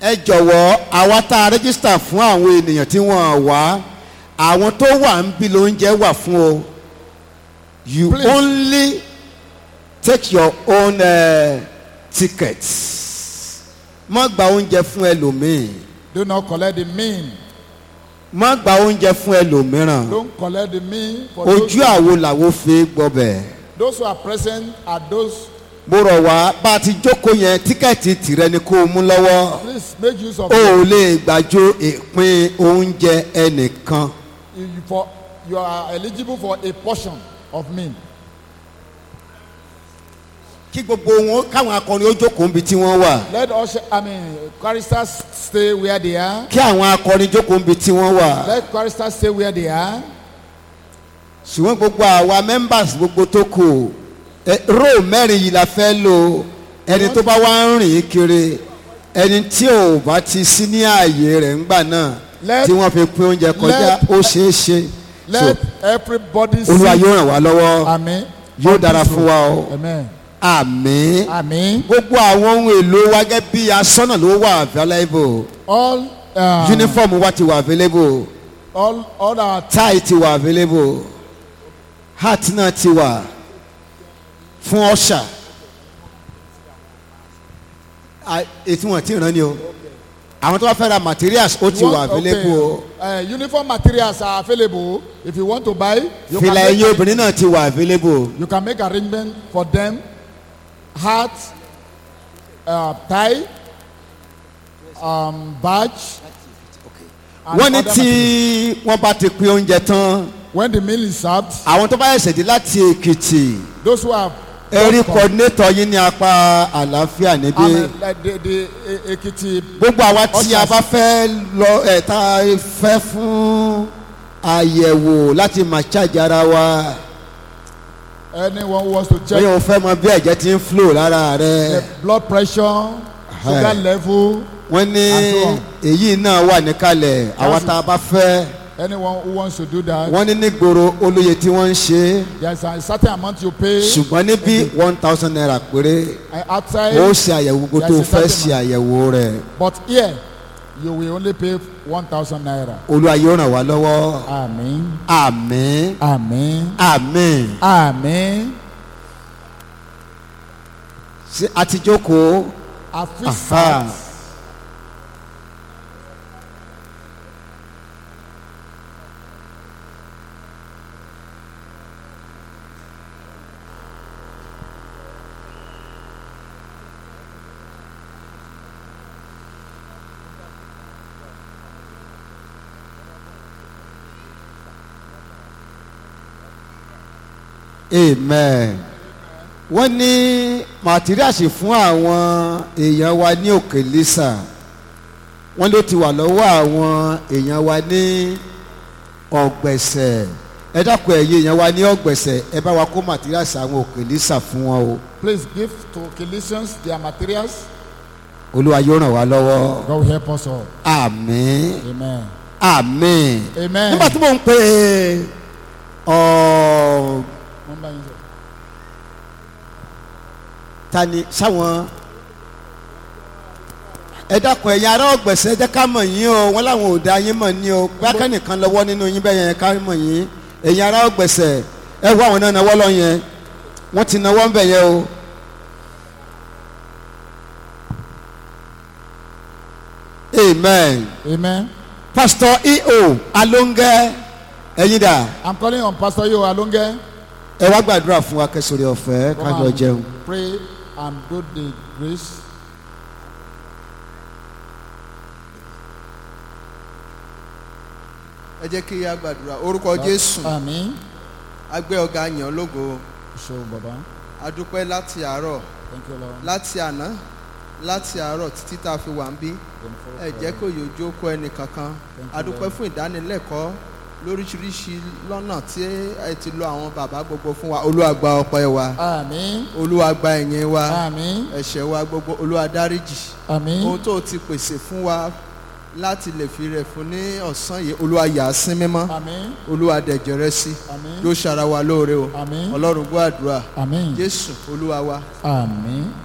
ẹ jọ̀wọ́ àwa tá a rẹ́gísítà fún àwọn ènìyàn tí wọ́n wá àwọn tó wà ń bí lóúnjẹ wà fún o you Please. only take your own uh, tickets má gba oúnjẹ fún ẹlòmíì Do not collect the mean. má gba oúnjẹ fún ẹlòmíràn Don't collect the mean for ojú those, àwo làwo fi gbọbẹ̀ those who are present are those. mo rọ̀ wá bá a ti jókòó yẹn tíkẹ́ẹ̀tì tìrẹ ni kó o mú lọ́wọ́ Please make use of o it. ò lè gbàjọ ìpín oúnjẹ ẹnìkan You, for, you are eligible for a portion of mean. kí gbogbo wọn káwọn akọrin ó jókòó níbi tí wọ́n wà Let us, I mean, choristers stay where they are. kí àwọn akọrin jókòó níbi tí wọ́n wà Let choristers stay where they are. ṣùgbọ́n gbogbo àwa members gbogbo tó kù ẹ, row mẹ́rin yìí la fẹ́ lò ẹni tó bá wá ń rìn kiri ẹni tí ò bá ti sí ní ààyè rẹ̀ ńgbà náà Let- tí wọ́n fi pín oúnjẹ kọjá let- ó ṣeé ṣe so Let everybody olúwa see. yóò ràn wá lọ́wọ́ Amen. yóò dára fún wa o Amen. àmín Amen. gbogbo àwọn ohun èlò wa gẹ́gẹ́ bí asọ́nà ló wà available All, uh, uniform wa ti wà available all, all our tie ti wà available hat náà ti wà fún ọ̀ṣà À, ètí wọn ti ràn ní o àwọn tó bá fẹ́ ra materials ó ti You wà want- available o okay. Uh, uniform materials are available. If you want to buy, you can, fìlà make, ẹ̀yìn obìnrin náà ti wà available you can make arrangement for them. Hat, uh, tie, um, badge. and wọ́n ní other tí wọ́n bá ti pín oúnjẹ tán When the meal is served, àwọn tó bá ẹ̀sẹ̀ dé láti èkìtì those who have ẹ̀rí just come- coordinator yín ní apá àlàáfíà níbí. and, uh, like the, the uh, Ekiti, gbogbo àwa tí a Ushers. bá fẹ́ lọ ẹ̀ tá a fẹ́ fún àyẹ̀wò láti máa ṣáàjì ara wa anyone who wants to check bóyá o fẹ́ mọ bí ẹ̀jẹ̀ ti ń flow lára rẹ the blood pressure, sugar Hey. level, wọ́n ní And so on. èyí náà wà níkàlẹ̀ àwa tá a bá fẹ́ anyone who wants to do that, wọ́n ní nígboro olóye tí wọ́n ń ṣe there's a certain amount you pay. ṣùgbọ́n níbí one thousand naira péré uh, outside, ó ṣe àyẹ̀wò gbogbo tó There's a fẹ́ certain ṣe àyẹ̀wò rẹ̀ but here you will only pay one thousand naira. olúwa yóò ràn wá lọ́wọ́ Amen. àmín Amen. àmín Amen. ṣé a ti jókòó. I feel Aha. sad. amen wọ́n ní màtíríàsì fún àwọn èèyàn wa ní òkè lisa wọ́n ló ti wà lọ́wọ́ àwọn èèyàn wa ní ọ̀gbẹ̀sẹ̀ ẹ dákun ẹ̀yin èèyàn wa ní ọ̀gbẹ̀sẹ̀ ẹ bá wa kó màtíríàsì àwọn òkè lisa fún wọn o Please give to Colossians their materials. olúwa yóò ràn wá lọ́wọ́ God will help us all. àmín Amen. àmín Amen. nígbà tí mò ń pè ọ́ Number is- ta ni sáwọn ẹ dákun ẹ̀yin ará ọ̀gbẹ̀sẹ̀ ẹ jẹ́ ká mọ̀ yín o wọ́n láwọn ò dá yín mọ̀ ní o bákan nìkan lọ́wọ́ nínú yín bẹ́ẹ̀ yẹn ká mọ̀ yín ẹ̀yin ará ọ̀gbẹ̀sẹ̀ ẹ wọ àwọn náà náwó lọ yẹn wọ́n ti náwó ń bẹ̀ yẹn o. amen Amen. pastor eo alonge ẹ̀yin dà I'm calling on Pastor Yo Alonge. ẹ wá gbàdúrà fún wa kẹsòrè ọ̀fẹ́ Come kájọ and jẹun. Pray and do the grace. ẹ jẹ́ kí a gbàdúrà orúkọ jésù Amen. agbẹ́ ọ̀gá yàn lógo So, Baba. adúpẹ́ láti àárọ̀ Thank you, Lord. láti àná láti àárọ̀ títí tá a fi wà ń bí ẹ jẹ́ kó yòójú kó ẹnì kankan Thank you, adúpẹ́ Lord. fún ìdánilẹ́kọ̀ọ́ lóríṣiríṣi lọ́nà tí ẹ ti lo àwọn bàbá gbogbo fún wa olúwa gba ọpẹ́ wa Amen. olúwa gba ẹ̀yìn wa Amen. ẹ̀ṣẹ̀ wa gbogbo olúwa dáríjì Amen. ohun tó o ti pèsè fún wa láti lè fi rẹ̀ fún ní ọ̀sán yìí olúwa yà á sí mímọ́ Amen. olúwa dẹ̀jẹ̀ rẹ sí Amen. yóò ṣara wa lóore o Amen. ọlọ́run gbọ́ àdúrà Amen. jésù olúwa wa Amen.